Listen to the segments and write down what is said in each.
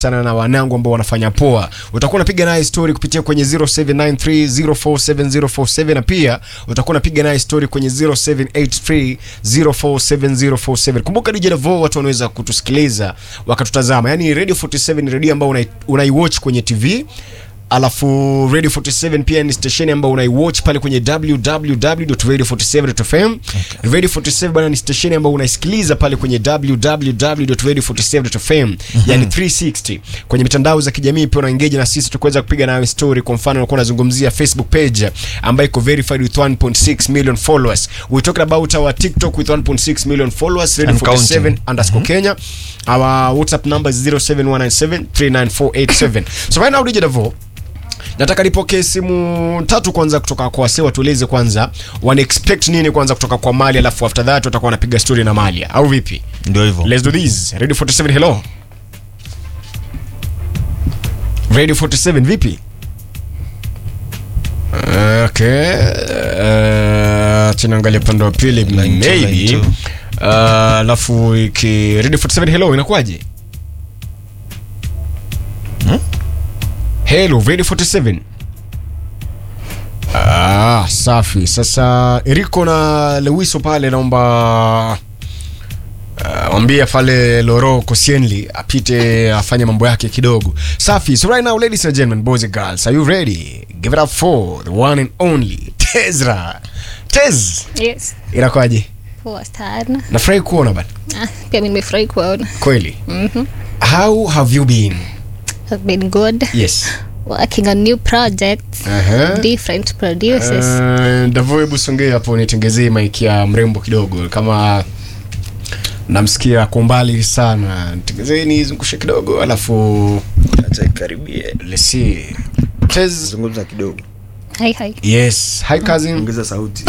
sana na wanangu ambao wanafanya poa. Utakuwa unapiga naye story kupitia kwenye 0793047047 na pia utakuwa unapiga naye story kwenye 0783047047. Kumbuka DJ Davo, watu wanaweza kutusikiliza wakatutazama. Yaani Radio 47 ni radio ambayo unai- unaiwatch kwenye TV alafu Radio 47 pia ni station ambayo unaiwatch pale kwenye www.radio47.fm. Radio 47 bana ni station ambayo unaisikiliza pale kwenye www.radio47.fm, yani 360 kwenye mitandao za kijamii. Pia unaengage na sisi tukuweza kupiga nawe story. Kwa mfano, unakuwa unazungumzia Facebook page ambayo iko verified with 1.6 million followers. We talking about our TikTok with 1.6 million followers, Radio And 47 counting. underscore Kenya. Our WhatsApp number is 0719739487. So right now DJ Davo nataka nipokee simu tatu kwanza kutoka kwa wase watueleze kwanza wana expect nini kwanza kutoka kwa Mali, alafu after that watakuwa wanapiga story na Mali au vipi? ndio hivyo Let's do this. Radio 47 hello. Radio 47 vipi? Okay. Uh, tunaangalia upande wa pili Line two, line maybe. two. Uh, alafu iki Radio 47 hello inakuwaje? Hmm? Hello Radio 47. Ah, safi. Sasa Eriko na Lewiso pale naomba Uh, mwambie pale Loro Koscielny apite afanye mambo yake kidogo. Safi. So right now ladies and gentlemen, boys and girls, are you ready? Give it up for the one and only Tezra. Tez, Yes. inakwaje? Poa sana. Nafurahi kuona bana. Ah, pia mimi nimefurahi kuona. Kweli. How have you been? Have been good. Yes. Working on new projects. Aha. Different producers. Uh, Davo, hebu songea hapo nitengezee mic ya mrembo kidogo kama namsikia kwa mbali sana. Nitengezee nizungushe kidogo alafu acha ikaribie let's see. Tez, zungumza kidogo Hi hi. yes. Hi cousin. ongeza sauti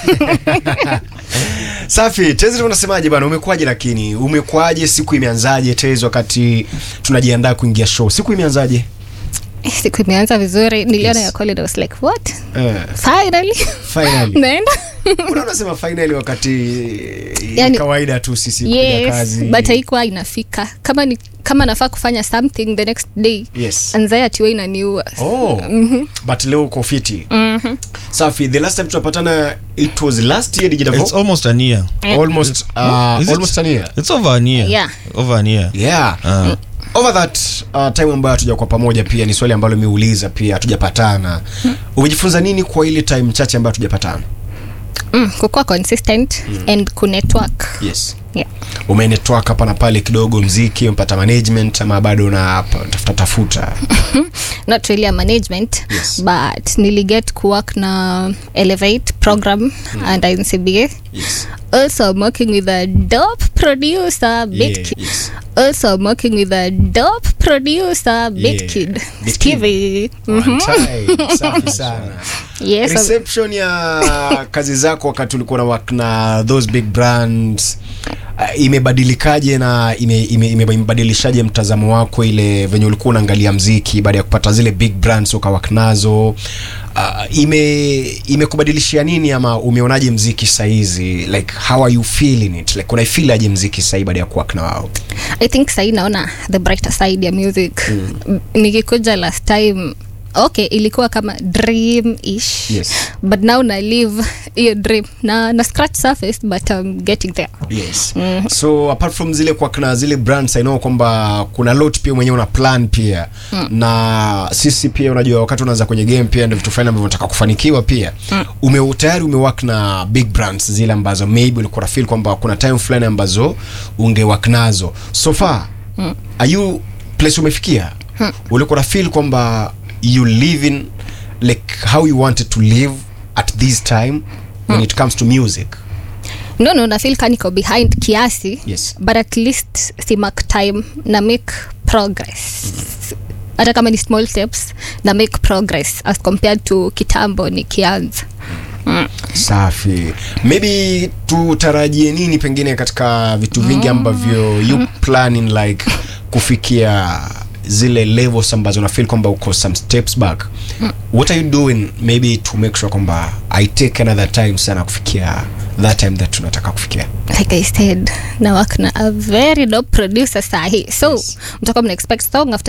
Safi, Tez unasemaje bana? Umekuaje lakini? Umekuaje siku imeanzaje Tez wakati tunajiandaa kuingia show? Siku imeanzaje? Siku imeanza vizuri. Niliona Yes. ya call and I was like, what? Eh, Finally. finally. Naenda. Kuna unasema finally wakati Yani- kawaida tu sisi kupiga yes. kazi. But haikuwa inafika. Kama ni kama nafaa kufanya something the next day. Yes. Anxiety huwa inaniua. Oh, but leo uko fiti. Safi, the last time tunapatana it was last year Did it's almost an year almost uh, Is it? almost an year. it's over an year Yeah. over an year Yeah. Ah. Over that uh, time ambayo hatuja kwa pamoja pia ni swali ambalo miuliza pia hatujapatana. Umejifunza nini kwa ile time chache ambayo hatujapatana? Mm, kukuwa consistent and kunetwork. Yes. Yeah. Umenetwork hapa na pale kidogo mziki, umepata management ama bado na tafuta tafuta? not really a management Yes. but niliget kuwork na elevate program and ncba Yes. also i'm working with a dope producer big Yeah, kid yes. also i'm working with a dope producer big Yeah, kid Big stevie One time. Safi sana. yes I'm- reception ya kazi zako wakati ulikuwa na work na those big brands uh, imebadilikaje na ime- ime- ime- imebadilishaje mtazamo wako ile venye ulikuwa unaangalia mziki baada ya kupata zile big brands ukawak nazo uh, ime imekubadilishia nini ama umeonaje mziki saizi like how are you feeling it like unaifeel aje mziki sahii baada ya kuwak na wao i think sahi naona the brighter side ya music mm. nikikuja last time okay ilikuwa kama dream ish Yes. but now na live hiyo dream na na scratch surface but i'm getting there yes so apart from zile kwa na zile brands i know kwamba kuna lot pia mwenyewe una plan pia na sisi pia unajua wakati unaanza kwenye game pia ndio vitu fulani ambavyo unataka kufanikiwa pia ume tayari umework na big brands zile ambazo maybe ulikuwa na feel kwamba kuna time fulani ambazo ungework nazo so far are you place umefikia ulikuwa na feel kwamba you live in like how you wanted to live at this time when it comes to music no no nafil kaniko behind kiasi Yes. but at least si mark time na make progress hata kama ni small steps na make progress as compared to kitambo nikianza safi maybe tutarajie nini pengine katika vitu vingi ambavyo you planning like kufikia zile levels ambazo na feel kwamba uko some steps back what are you doing maybe to make sure kwamba i take another time sana kufikia that time that tunataka kufikia like i said na work na a very dope producer sahi so yes. mtakuwa mna expect song after